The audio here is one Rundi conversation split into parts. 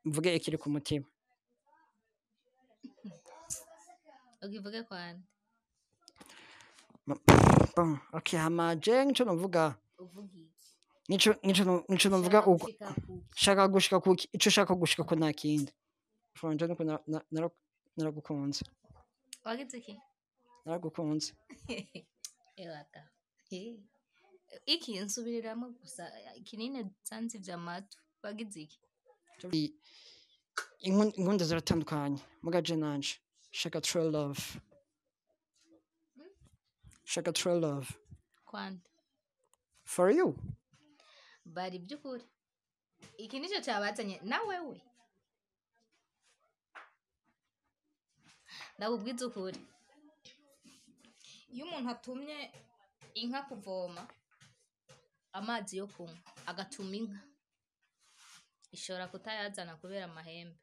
mvuge ikiri ku mutima ukivuge kwande bon okay hama je nico novuga uvuga iki nico nico no- nico novuga Ushaka uko gushika kuki? shaka gushika kuki ico ushaka gushika ko nta kindi fanje nuko na- na- nara- naragukunze wagize iki naragukunze ewaka Eh. iki nsubiriramo gusa kinini zanzi vy'amatu wagize iki I- inkun- inkunda ziratandukanye muga je nanje shaka true love shaka true love kwande for you bari by'ukuri iki nicyo cyabazanye na wewe ndakubwiza ukuri iyo umuntu atumye inka kuvoma amazi yo kunywa agatuma inka ishobora kutayazana kubera amahembe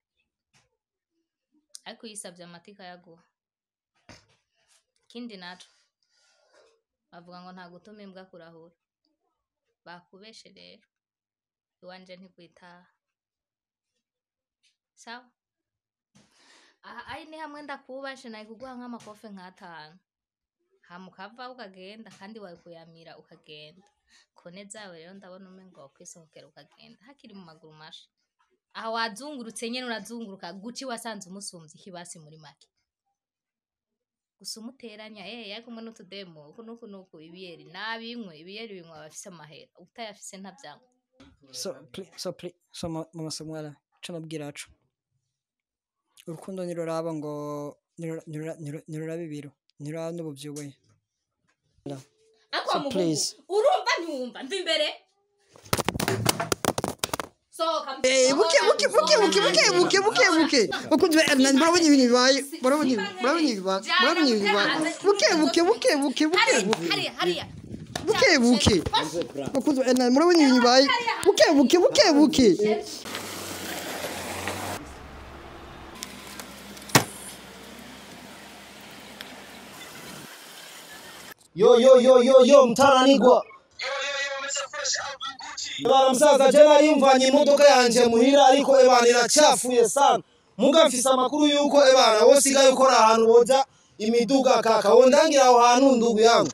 ariko uyisabye amata ikayaguha ikindi naco bavuga ngo nta gutuma imbwa kurahura bakubeshe rero iwanje ntikwitaha sawa aha ari ni hamwe ndakubashe nawe kuguha nk'amakofe nk'atanu hama ukava ukagenda kandi wari kuyamira ukagenda kone zawe rero ndabona umengo wakwisohokera ukagenda hakiri mu maguru masha aha wazungurutse nyene urazunguruka guci wasanze umusumvye ikibasi muri make gusa umuteranya eh yari kumwe n'utudemo uku nuku nuku ibiyeri nabinywe ibiyeri binywa abafise amahera utayafise ntavyanywa so pli- so pli- so ma- mama Samuela ico nabwira co urukundo ntiruraba ngo ntirura- ntirura- ntirura- ntiruraba ibiro ntiruraba n'ubuvyibuhe ariko So mugugu please. urumva ntiwumva mva imbere sohoka mu- Eh, buke buke buke buke buke buke buke buke bakunzi ba Ernan murabona ibintu bibaye murabona ibi- murabona ibi bibaye murabona ibi bibaye buke buke buke buke buke hariya buke hariya hariya buke buke bakunzi ba Ernan murabona ibintu bibaye buke buke buke buke yo yo yo yo yo mtaranigwa Bana msaza jana alimvanye imodoka yanje muhira ariko ebana iracafuye sana muga mfise amakuru yuko ebana wosigaye ukora ahantu boja imiduga kaka wondangira aho hantu ndugu yangu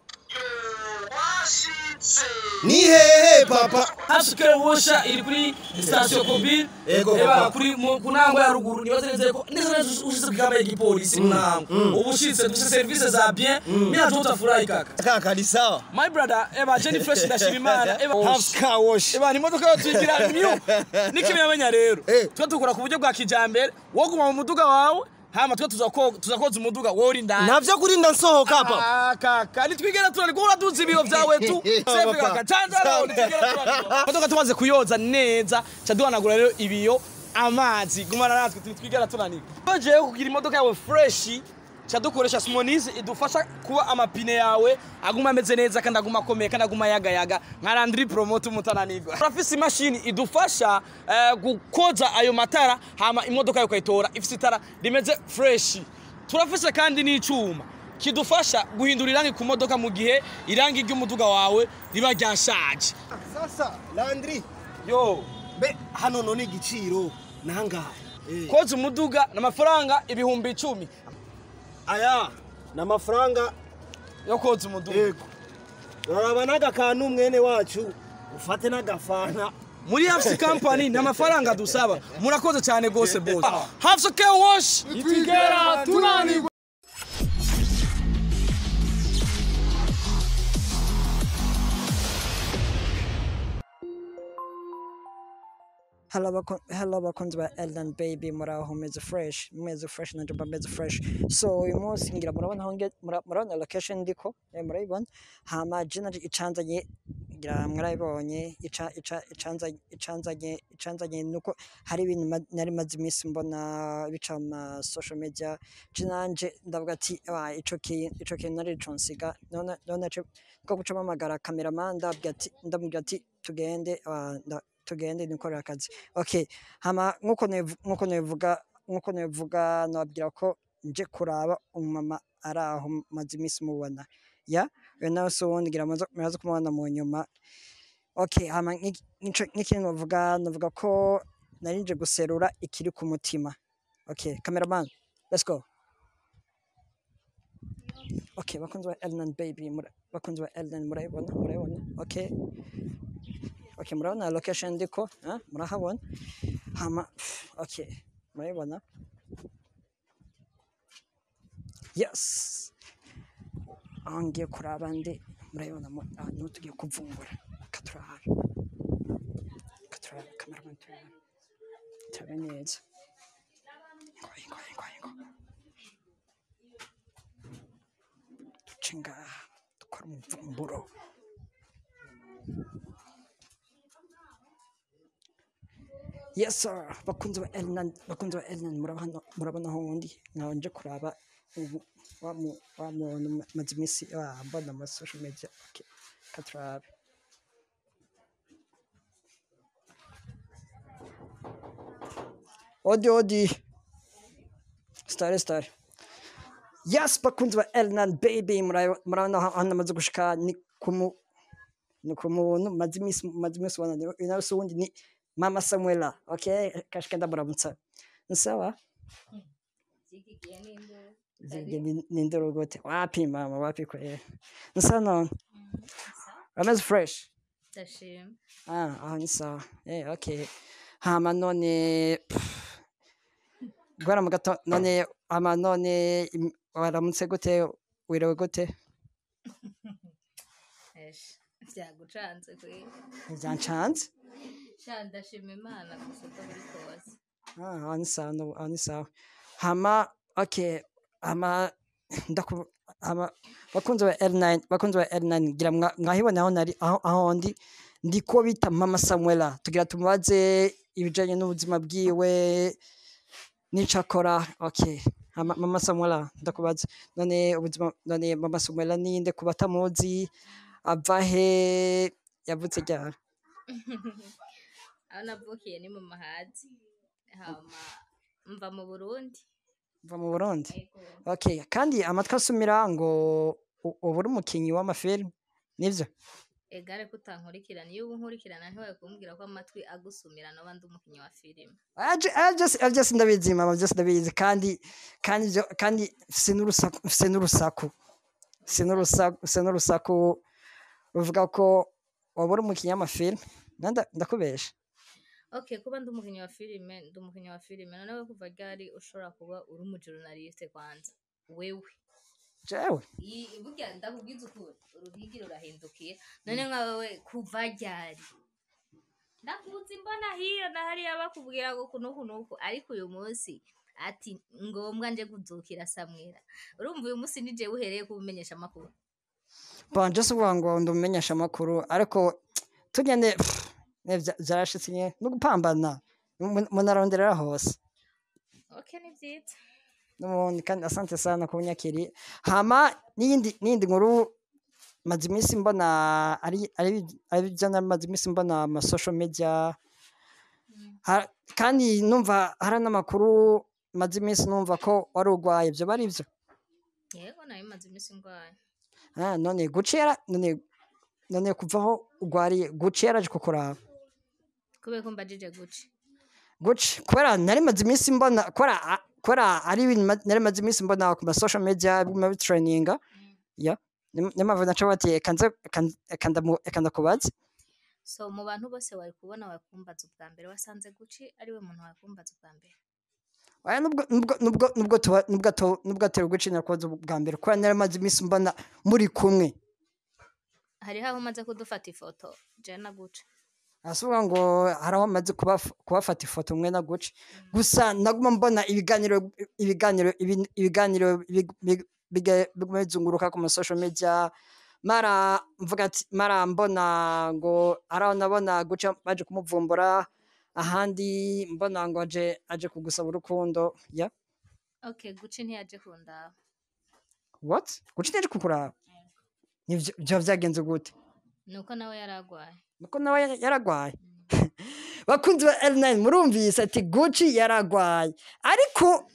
ni hehe papa hasuke wosha iri kuri sitasiyo kobili Ego, eba papa. kuri mu- ku ntango ya ruguru nibaze neza ko neza neza ushitse ku kamba y'igipolisi mu ntango ubu ushitse dufite serivisi za bien mina tu utafurahi kaka kaka ni sawa my brother eba jenny fresh ndashima imana eba half car wash eba ni imodoka yo tuyigira new nikimenya rero Eh. twe dukora ku buryo bwa kijambere wo guma mu muduga wawe hama twe tuzako- tuzakoza umuduga wowe uri indani navyo kurinda nsohoka papa Ah, kaka nitwigera turari kuba uraduza ibiro vyawe tu sefe Papa. kaka canzaraho nitwigera turari imodoka tumaze kuyoza neza ca duhanagura rero ibiyo amazi gumana natwe nitwigera tunanirwa tujewe kugira imodoka yawe freshi ca dukoresha simonize idufasha kuba amapine yawe aguma ameze neza kandi aguma akomeye kandi aguma yagayaga nka landri promote umutananirwa turafise imashini idufasha eh, gukoza ayo matara hama imodoka yawe ukayitora ifise itara rimeze freshi turafise kandi n'icuma kidufasha guhindura irangi ku modoka mu gihe irangi ry'umuduga wawe riba ryashaje sasa landri yo be hano none igiciro nangahe Eh. koza umuduga ni amafaranga ibihumbi icumi aya ni amafaranga yo koza umuduga yego uraraba n'agakantu mwene wacu ufate n'agafana muri hafsi kampani nta mafaranga dusaba murakoze cyane rwose bose hafsi ke wash itugera tunanirwa Hello, bako- hello bakunzi ba Elden Baby muraho meze fresh meze fresh nanje mba meze fresh so uyu munsi ngira murabona aho nge mura- murabona location ndiko eh, murayibona hama je nanje icanzanye ngira mwarayibonye ica ica icanzanye icanzanye icanzanye nuko hari ibintu ma- nari maze iminsi mbona bica mu ma social media je nanje ndavuga ati "Ah, ico kintu ico kintu nari consiga none none ce ko guca mpamagara cameraman ndabwira ati ndamubwira ati tugende ah, nda- tugende nikorera akazi okay hama nkuko nevu- nkuko nevuga nkuko nevuga nababwira ko nje kuraba umumama ari aho maze iminsi mubona ya uyu nawe si uwundi ngira muze muraza kumubona mu nyuma okay hama nk'iki- nk'ico- nk'ikintu novuga novuga ko nari nje guserura ikiri ku mutima okay cameraman let's go okay bakunzi ba Elnan baby mura- bakunzi ba Elnan murayibona murayibona okay okay murabona location ndiko eh? murahabona hama okay murayibona yes aho ngiye kuraba ndi murayibona mu- ahantu tugiye kuvumbura katurabe katurabe cameraman turabe turabe neza ngoyi ngoyi ngoyi ngoyi duce ngaha dukora umuvumburo yes sir bakunzi ba Elnan bakunzi ba Elnan murabona murabona aho ndi nkaho nje kuraba ubu wa mu wa muntu maze iminsi ah, mbona ama social media okay katurabe odi odi stare stare yes bakunzi ba Elnan baby murayo- murabona aho aho namaze gushika ni kumu ni ku muntu maze iminsi maze iminsi ubona ni uyu nawe si uwundi ni mama samuela okay kashika ndamuramutsa ni sawa Zigigiye n'induru. Zige ni- ni ndoro gute wapi mama wapi kweli ni sawa none ameze fresh Ndashima. ah aho ni sawa eh okay hama none gwara mu gato none ama none im- waramutse gute wirewe gute Esh. Vyagucanze kweli. byancanze Sha ndashima Imana gusa uko biri kose. Ah, aho ni sawa no- aho ni sawa hama okay hama ndaku hama bakunzi ba L9 bakunzi ba L9 gira mwa- mwahibona aho nari aho aho ndi ndiko bita mama Samuela tugira tumubaze ibijanye n'ubuzima bwiwe n'ico akora okay hama mama Samuela ndakubaza none ubuzima none mama Samuela ninde kuba atamuzi ava he yavutse ryari Aho navukiye ni mu Mahazi. Hama mva mu Burundi. va mu Burundi Ego. Okay, kandi amatwi asumira ngo u- uba uri umukinyi w'amafilm nivyo Egare kutankurikirana iyo uba unkurikirana ntiwaye kumbwira ko amatwi agusumira noba ndi umukinnyi wa filime. Aje aje aje sindabizi mama byose ndabizi kandi kandi ivyo- kandi mfise n'urusaku mfise n'urusaku mfise n'urusaku mfise n'urusaku ruvuga ko waba uri umukinyi w'amafilm nanda ndakubesha Okay, kuba ndi umukinnyi wa filime, ndi umukinnyi wa filime. None we kuva ryari ushobora kuba uri umujournaliste kwanza? Wewe. jewe I- burya ndakubwiza ukuri uruhigi rurahindukiye none nka wewe kuva ryari ndakuzi mbona hiyo na hariya bakubwira ngo kunuku nuku ariko uyu munsi ati ngombwa nje kuzukira samwera urumva uyu munsi nije uhereye kubimenyesha amakuru banje si ukuvuga ngo ndumenyesha amakuru ariko tugende ne vya- vyarashitse nye no gupambana mu- munaronderera hose okay ni vyiza n'ubundi kandi asante sana ku bunyakiri hama n'iyindi n'iyindi nkuru maze iminsi mbona ari ari ari byo maze iminsi mbona ama social media Ha- kandi numva hari n'amakuru maze iminsi numva ko wari urwaye ibyo bari byo yego nayo maze iminsi ndwaye ah, none guci yara none none kuvaho urwariye guci yaraje kukuraba kubera ko mbajije guci guci kubera nari maze iminsi mbona kubera a- kubera ari ibintu ma- nari maze iminsi mbona ku ma social media biguma bitraininga ya niyo mpamvu naca bati "Eka nze- eka nze- eka ndamu- eka ndakubaze so mu bantu bose wari kubona wakumbaza ubwa mbere wasanze guci ariwe muntu wakumbaza ubwa mbere Oya, nubwo nubwo nubwo nubwo tuba nubwo tu- nubwo atari gucinya kubaza bwa mbere kubera nari maze iminsi mbona muri kumwe hariho aho umaze kudufata ifoto jana guca arasubiza ngo hari aho amaze kubaf- kubafata ifoto umwe na guci gusa naguma mbona ibiganiro ibiganiro ibi- ibiganiro big- big- biga- biguma bizunguruka ku ma social media mara mvuga ati mara mbona ngo hari aho nabona guca baje kumuvumbura ahandi mbona ngo aje aje kugusaba urukundo ya okay guci ntiyaje kundaba what guca ntiyaje kukuraba nivyo vyo vyagenze gute nuko nawe yari arwaye nuko nawe ya- yaragwaye bakunzi ba L9 murumvise ati Gucci yaragwaye ariko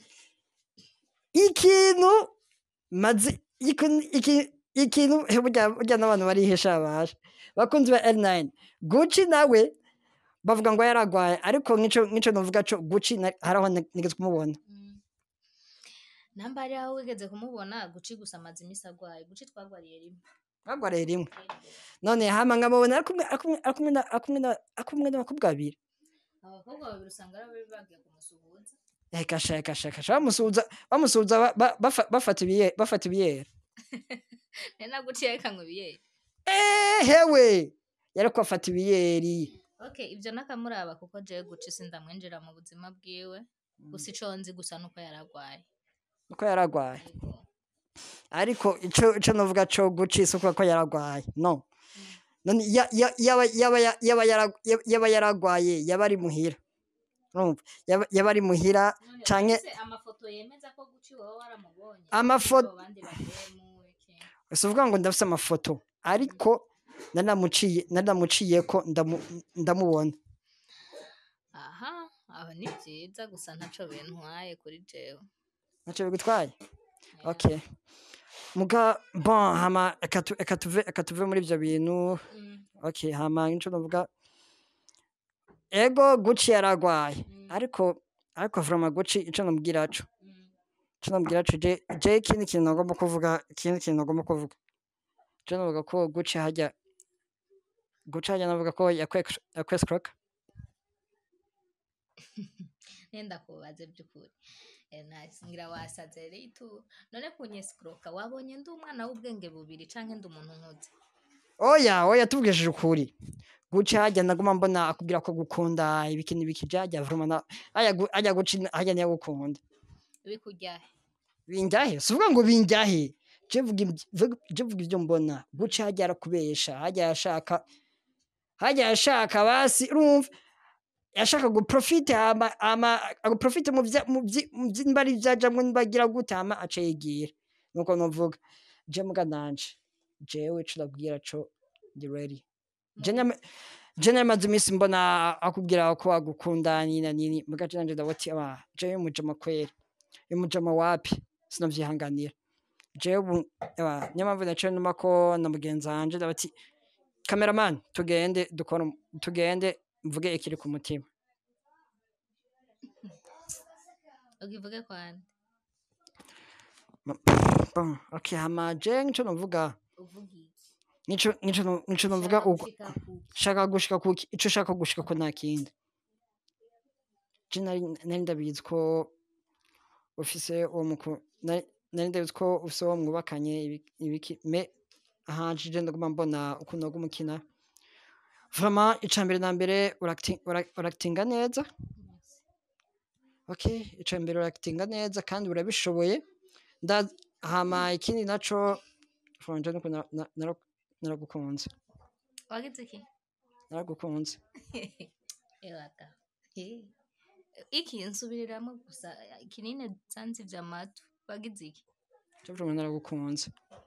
ikintu mazi ikintu iki- ikintu he, burya burya n'abantu barihesha baje bakunzi ba L9 Gucci nawe bavuga ngo yaragwaye ariko nk'ico nk'ico novuga co guci na- haraho na- nigeze kumubona Mm. namba hari aho wigeze kumubona guci gusa amaze imisi agwaye guci twagwariye rimwe bagwariye rimwe none hama nkamubona ari kumwe- ari kumwe- ari kumwe na- ari kumwe na- ari kumwe n'abakobwa babiri abakobwa babiri usanga ari abari bagiye kumusuhuza ekasha ekasha ekasha bamusuhuza bamusuhuza ba- ba- bafa- bafata ibiye bafata ibiyera nari naguci yerekanywe ibiyeri Eh, hewe yariko afata ibiyeri okay ivyo nakamuraba kuko jewe guci sindamwinjira mu buzima bwiwe gusa ico nzi gusa nuko yaragwaye uko yaragwaye Yego. ariko ico ico novuga co guci si ukuvuga ko yaragwaye no none ya- ya- yaba yaba ya- yaba yara- yaba- yaba yaragwaye yaba ari muhira urumva yaba yaba ari muhira None canke urafise amafoto yemeza ko guci wowe waramubonye Amafo- Abo bandi bademu iki si ukuvuga ngo ndafise amafoto ariko nanamuciye nanamuciyeko ndamu- ndamubona aha aho ni vyiza gusa ntaco bintwaye kuri jewe ntacyo bigutwaye okay muga bon hama eka tu- eka tuve eka tuve muri ivyo bintu Mm, okay hama nico novuga ego guci yaragwaye Mm. ariko ariko vrama guci ico nomubwira co mm. ico nomubwira co je je ikindi kintu nagomba kuvuga ikindi kintu nagomba kuvuga je novuga ko guci hajya guci hajya navuga ko yakwescroka nenda kubaze by'ukuri Eh, nice. ngira wasaze ritu none kunyesikuroka wabonye ndi umwana w'ubwenge bubiri canke ndi umuntu nkuze oya oya tubwishije ukuri guci hajya naguma mbona akubwira ko gukunda ibiki n'ibiki vyajya vrama na hajya gu- hajya guci hajya niyo gukunda bikuryahe binjyahe si uvuga ngo binjyahe je vuga ibyo- vuga- je vuga ibyo mbona guca hajya arakubesha hajya yashaka hajya yashaka basi urumva yashaka guprofite ama ama aguprofite mu vya- mu vyi- mu vyi- nimba ari ivyajamwo nimba agira gute hama aca yigira nuko novuga je muga nanje jewe ico ndabwira co ndi ready je nyama je namaze iminsi mbona akubwira ko agukunda nini na nini muga je nanje ndabati aba jewe mujama kweri umujama wapi sinavyihanganira jewe ubu eba niyo mpamvu naciye numa ko na mugenzi wanje ndabati cameraman tugende dukora um- tugende mvuge ikiri ku mutima ukivuge kwande bon okay hama je nico novuga uvuga iki nico nico no- nico novuga Ushaka uko gushika kuki? shaka gushika kuki ico ushaka gushika ko nta kindi je nari nari ndabizi ko ufise uwo muku nari nari ndabizi ko ufise uwo mwubakanye ibi- ibiki me ahanje je ndaguma mbona ukuntu waguma ukina vraiment ica mbere na mbere uracti- ura- urakitinga neza okay ica mbere urakitinga neza kandi urabishoboye nda hama ikindi naco fanje nuko na- na- nara- naragukunze wagize iki naragukunze ewaga Eh. iki nsubiriramo gusa kinini sansi vy'amatu wagize iki je vraiment naragukunze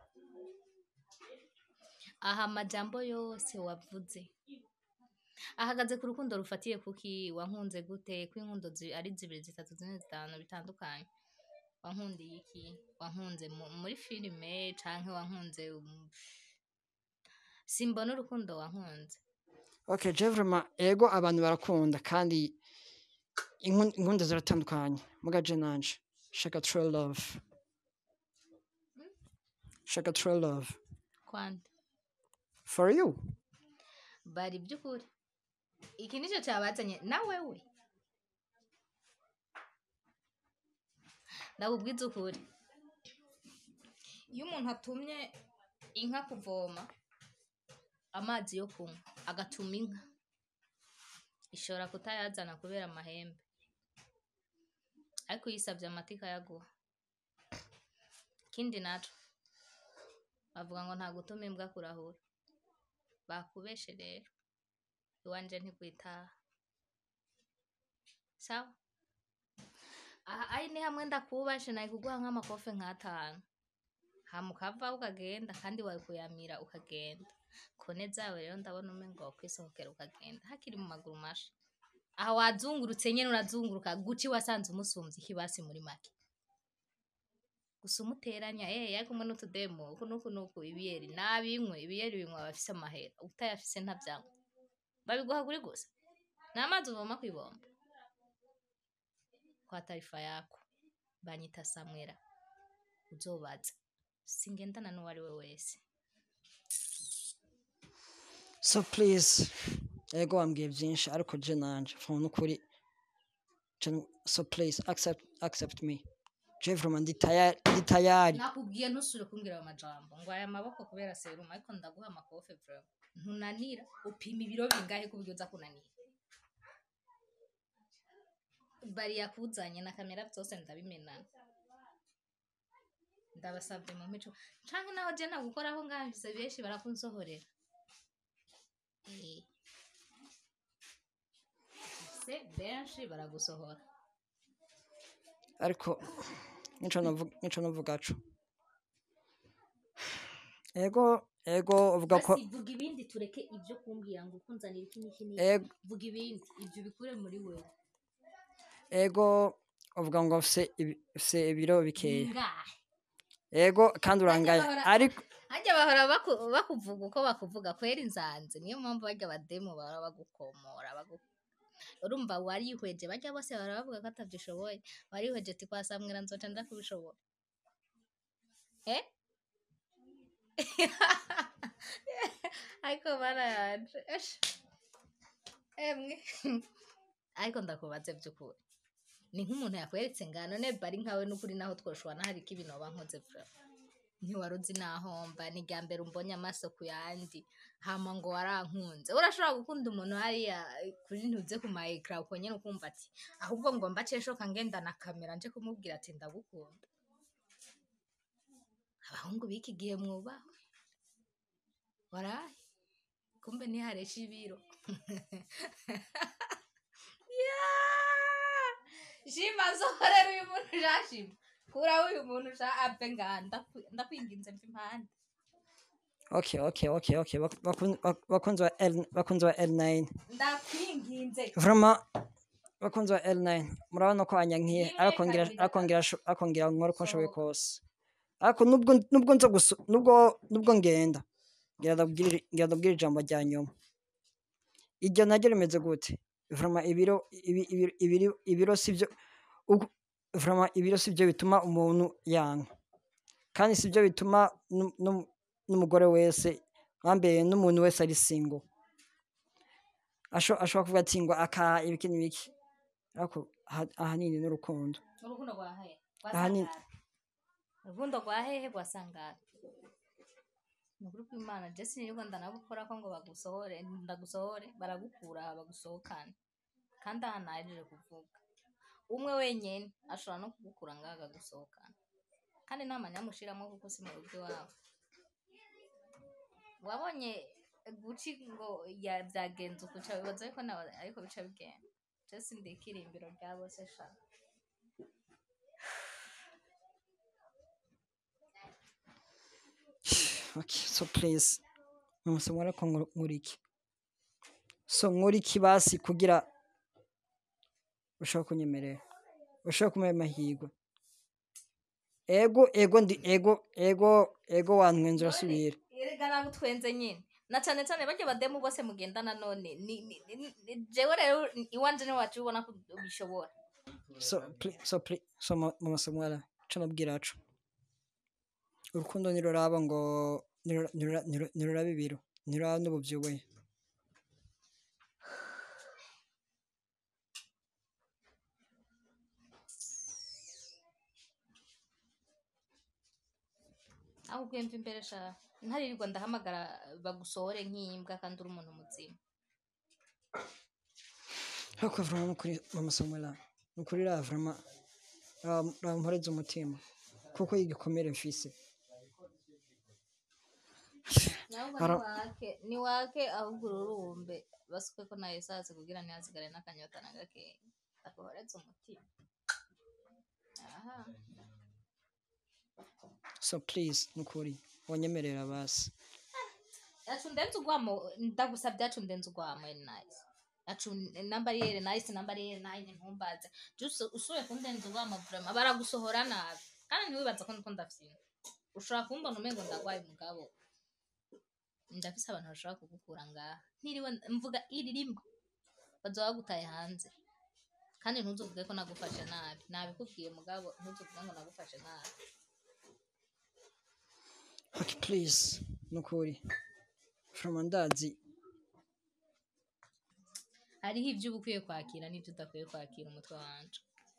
aha amajambo yose wavuze ahagaze ku rukundo rufatiye kuki wankunze gute ko inkundo zi- ari zibiri zitatu zine zitanu bitandukanye wankundiye iki wankunze mu- muri filime canke wankunze um, simbona urukundo wankunze okay je vraiment ego abantu barakunda kandi inkun- inkunda ziratandukanye muga je nanje shaka true love shaka true love kwande for you bari by'ukuri iki nicyo cyabazanye na wewe ndakubwiza ukuri iyo umuntu atumye inka kuvoma amazi yo kunywa agatuma inka ishobora kutayazana kubera amahembe ariko uyisabye amata ikayaguha ikindi naco bavuga ngo nta gutuma imbwa kurahura bakubeshe rero iwanje ntikwitaha sawa aha ari ni hamwe ndakubashe nawe kuguha nk'amakofe nk'atanu hama ukava ukagenda kandi wari kuyamira ukagenda kone zawe rero ndabona umengo wakwisohokera ukagenda hakiri mu maguru masha aha wazungurutse nyene urazunguruka guci wasanze umusumvye ikibasi muri make gusa umuteranya eh yari kumwe n'utudemo uku nuku nuku ibiyeri nabinywe ibiyeri binywa abafise amahera utayafise ntavyanywa babiguha kuri gusa ni amazi uvoma ku ibomba kwa taarifa yako banyita samwera uzobaza singendana n'uwo ari we wese so please ego wambwiye byinshi ariko je nanje from n'ukuri je- so please accept accept me je vraiment ndi tayari ndi tayari nakubwiye ntusubire kumbwira ayo majambo ngo aya maboko kubera serumu ariko ndaguha amakofe vrema ntunanira upima ibiro bingahe ku buryo uza kunanira bari yakuzanye na kamera byose ndabimenana ndabasabye mu mico canke naho je nagukoraho ngamvise benshi barakunsohorera Eh. se benshi baragusohora ariko nico navuga nico navuga co ego ego uvuga ko basi vuga ibindi tureke ibyo kumbwira ngo ukunzanira iki n'iki n'iki ego vuga ibindi ibyo bikure muri wewe ego uvuga ngo mfise ibi- mfise ibiro bikeya bingahe ego kandi urangaye bahora- ariko hajya bahora baku- bakuvuga uko bakuvuga kwera inzanze niyo mpamvu bajya abademu bahora bagukomora bagu urumva warihweje bajya bose bahora bavuga ko atabyishoboye warihweje ati kwa samwera nzoca nja kubishobora eh ariko barayanje esh emwe ariko ndakubaze by'ukuri ni nk'umuntu yakweretse ngano ne bari nkawe n'ukuri naho twoshobora hari ko ibintu waba nkoze vuba ntiwari uzi naho mba ni bwa mbere umbonye amaso ku yandi hama ngo warankunze urashobora gukunda umuntu hariya kuri ntuze ku ma ekara uko nyine ukumva ati ahubwo ngo mbace shoka ngenda na kamera nje kumubwira ati ndagukunda abahungu b'iki gihe mwubahwe waraye kumbe ntiharesha ibiro Yeah! shima nzohorera uyu muntu jashima kuraho uyu muntu ja ave ngaha ndaku- ndakwinginze mva impande okay okay okay okay bak- bakun- bak- bakunzi ba L bakunzi ba L9 ndakwinginze vraiment bakunzi ba L9 murabona ko anyankiye Niwe akongera kabiri akongera asho- akongera nkora uko nshoboye Sohoka. kose ariko nubwo nubwo nza gusu nubwo nubwo ngenda ngira ndabwira ngira ndabwira ijambo rya nyuma iryo naryo rimeze gute vraiment ibiro ibi- ibi- ibiro ibiro sivyo uku- vraiment ibiro sivyo bituma umuntu yanka kandi sivyo bituma nu- nu- n'umugore wese mwambere n'umuntu wese ari single asho ashobora kuvuga ati ngo aka ibiki n'ibiki ariko aha- ahanini n'urukundo urukundo rwa hehe Aha ni- urukundo rwa hehe rwasangara ni ukuri kw'imana jesi nirirwa ndanagukora ko ngo bagusohore ndagusohore baragukura aha bagusohokane kandi aha nahejeje kuvuga umwe wenyine ashobora no kugukura ngaha akagusohokana kandi nta manyamushiramo kuko si mu rugo iwabo wabonye guci ngo ya byagenze uku ca bibaza ariko nawe ariko bica bigenda jesi ndikirimbiro rya bose sha okay so please mumusoma ariko nkora iki so nkora iki basi kugira ushobora kunyemerera ushobora kumuha amahirwe ego ego ndi ego ego ego wantwenze urasubira erega nabo twenze nyine na cyane cyane bajya bademu bose mugendana none ni ni- ni- ni- jewe rero iwanje ni wacu ubona ko ubishobora so pli- so pli- so mu- mu masomo ara co nabwira co urukundo ntiruraba ngo ntirura- ntirura- ntirura- ntiruraba ibiro ntiruraba n'ubuvyibuhe aho ugwemva imbere sha ntaririrwa ndahamagara bagusohore nk'imbwa kandi uri umuntu muzima ariko vraiment nukuri mu masomo ara nukuri ra vraiment ra- ramporeza umutima kuko igikomere mfise nahubwo Ara- niwake niwake ahubwo ururumbe basuke ko nayo sase kugira ntihasigare n'akanyota na gakeya akohoretse umutima aha so please nukuri wanyemerera basi yacu ndenze ugwamo ndagusabye yacu ndenze ugwamo eri nice yacu namba ari eri nice namba ari eri nice ntumbaze just usuye kundenza ugwamo vraiment baragusohora nabi kandi ntiwibaza ko ndiko ndafyina ushobora kumbona umengo ndagwaye mugabo ndafise abantu bashobora kugukura ngaha ntiriwe mvuga iri rimwe bazoba bagutaye hanze kandi ntuzuvuge ko nagufashe nabi nabikubwiye mugabo ntuzuvuge ngo nagufashe nabi okay please nukuri from ndazi hariho ibyo uba ukwiye kwakira n'ibyo udakwiye kwakira umutwe wanje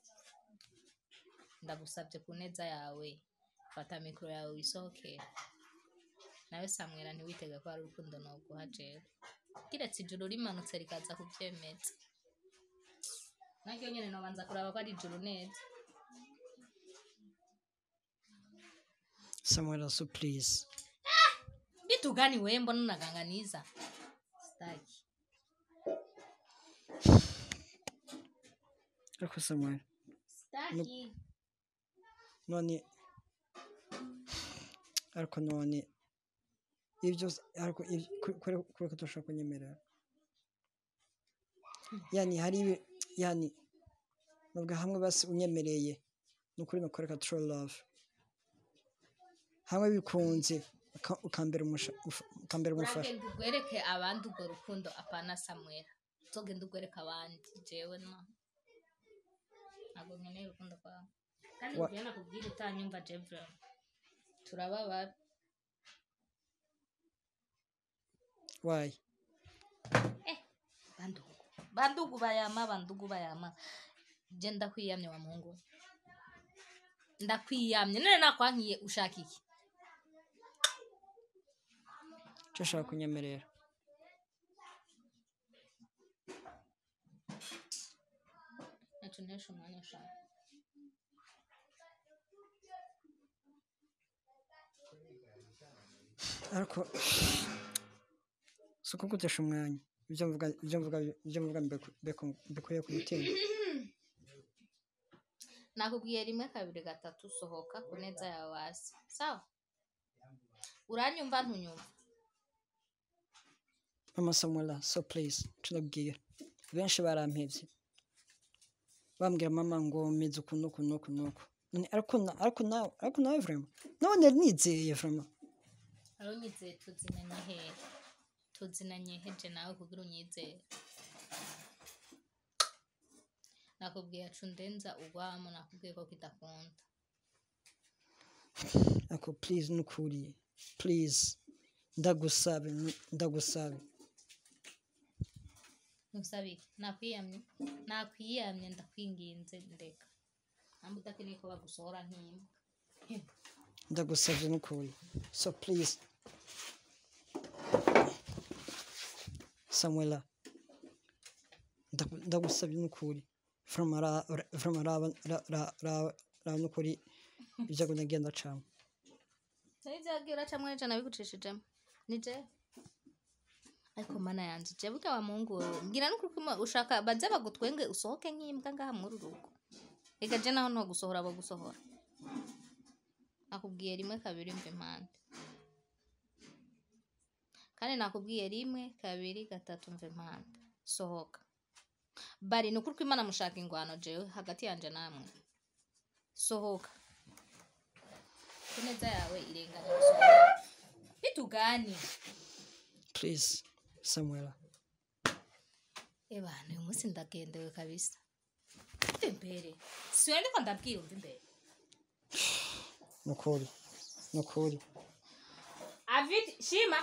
ndagusabye ku neza yawe fata mikoro yawe wisohokere nawe samwera ntiwitege ko hari urukundo noguha jewe kiretse ijuru rimanutse rikaza kubyemeza naryo nyene nobanza kuraba ko ari ijuru neza Samuel so please vitu gani wewe mbona unaganganiza staki ariko Samuel staki none ariko none ibyo ariko ibi- kuri- kuri kuri ko tudashobora kunyemerera yani hari ibi yani nubwo hamwe basi unyemereye ni ukuri nukoreka true love hamwe bikunze uka- ukambera umusha- ufa- ukambera umufasha uragenda ugwereke abandi urwo rukundo apana samwera uzogenda ugwereka abandi jewe no ntabwo nkeneye urukundo rwawe kandi Wa- njyewe nakubwira utanyumva jebra turababara why bandugu bandugu bayama bandugu bayama je ndakwiyamye wa mungu ndakwiyamye none nakwankiye ushaka iki icyo ushaka kunyemerera naco ntesha umwanya ushaka ariko si uko gutesha umwanya ibyo mvuga ibyo mvuga ibyo mvuga mbiku- biku- mbikuye ku mutima nakubwiye rimwe kabiri gatatu sohoka ku neza yawe hasi sawa uranyumva ntunyumva mama samuela so please tunabwira benshi barampevye bambwira mama ngo meze uku nuku nuku nuku None ariko na- ariko nawe ariko nawe vrema none nizeye vrema arunyizeye tuzinanye hehe tuzinanye heje nawe kugira unyizere nakubwiye acu ndenza ugwamo nakubwiye ko kidakunda ariko please nukuri please ndagusabe ndagusabe ntusabe iki nakwiyamye nakwiyamye ndakwinginze ndeka ntabwo udakeneye ko bagusohora nk'imbwa ndagusabye nukuri so please samuela ndagu- ndagusabye nukuri vrema ra- ra- vrema raba ra- ra- ra- raba nukuri ibyago nagenda camo nibyagiye uracamwe n'ijana nabigucishijemo ni jewe ariko mana yanjye jewe burya wa muhungu wewe mbwira n'ukuri ko ima- ushaka baze bagutwenge usohoke nk'imbwa ngaha muri uru rugo reka je naho nto gusohora abo gusohora nakubwiye rimwe kabiri mva impande kandi nakubwiye rimwe kabiri gatatu mva impande sohoka bari ni ukuri ko imana mushaka ingwano jewe hagati yanje namwe sohoka ku neza yawe irengana gusohoka bitugani please samuela ebana uyu munsi ndagendewe kabisa mve mbere siwe ndiko ndabwira umva imbere nukuri nukuri avid shima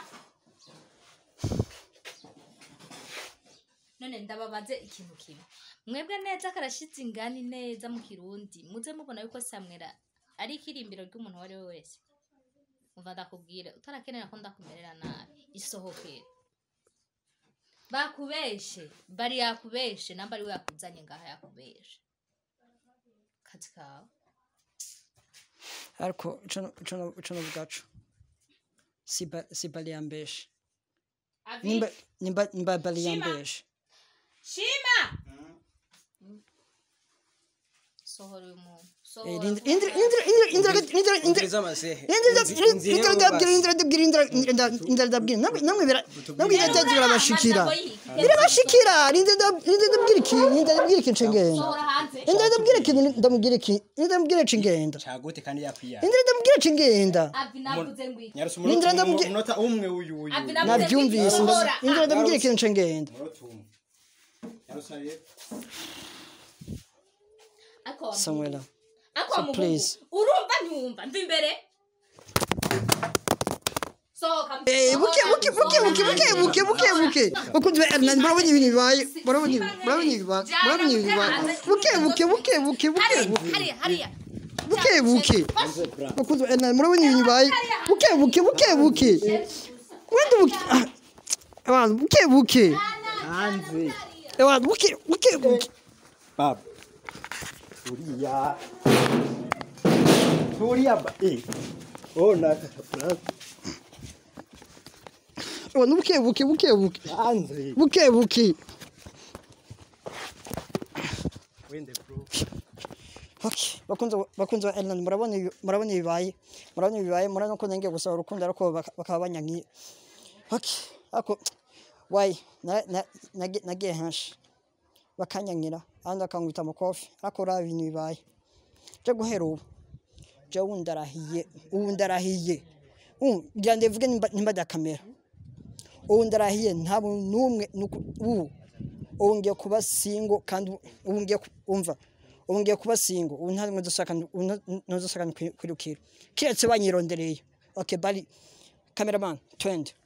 none ndababaze ikintu kimwe mwebwe neza karashitse ingani neza mu kirundi muze mubona yuko samwera ari ikirimbiro ry'umuntu uwo ari we wese umva ndakubwire utarakenera ko ndakumerera nabi isohokere bakubeshe bari yakubeshe namba ari we yakuzanye ngaha yakubeshe kazi kawe ariko ico nobwaco si bali yambeshe Avid, nimba nimba nimba bali Shima. yambeshe shima sohora uyu muntu Eh, sohora Indra Indra Indra Indra Indra Indra Indra Umviriza amasehe Indra Inzi- Indra inzi Indra rero ndabwira basi. Indra ndabwira Indra Indra Indra ndabwira namwe namwe bira namwe Rero biraje birabashikira amajambo y'iki? birabashikira Indra ndab- Indra ndabwira iki Indra ndabwira iki ncengenda sohora hanze Indra ndabwira iki ndamubwira iki Indra ndabwira cengenda cagute kandi yakwiya Indra ndabwira cengenda avi navuze ngo iki nyarusa Indra umunota ndamubwi- umunota umwe uyu uyu Avi navuze ngo iki? navyumvise Sohora. Indra ndabwira iki ncengenda umunota umwe ariko wa Samuela muhungu- ariko So wa muhungu, please. urumva ntiwumva mva imbere sohoka Eh, buke buke buke buke buke buke buke buke bakunzi ba Ellen murabona ibintu bibaye murabona ibi- murabona ibi bibaye murabona ibi bibaye buke buke buke buke buke buke hariya hariya buke buke bakunzi ba Ellen murabona ibintu bibaye buke buke buke buke wenda buke ah, abantu buke buke hanze abantu buke buke buke baba uriya uriya ba eh ona abantu buke buke buke buke hanze buke buke wende bro Okay, bakunze bakunze ba Ellen murabona ibi- murabona ibibaye murabona ibibaye murabona ko nangiye gusaba urukundo ariko baka- bakaba banyankiye okay ako why na- na- nagi- nagiye henshi bakanyankira abandi bakangwita amakofi ariko uriya ibintu bibaye je guhera ubu je ubu ndarahiye ubu ndarahiye ubu ngira ndivuge nimba nimba da kamera ubu ndarahiye nta muntu n'umwe nuku- ubu ubu ngiye kuba singo kandi ubu- ubu ngiye ku- umva ubu ngiye kuba singo ubu nta rimwe ntuzasakana kwirukira kiretse banyirondereye okay bari cameraman twende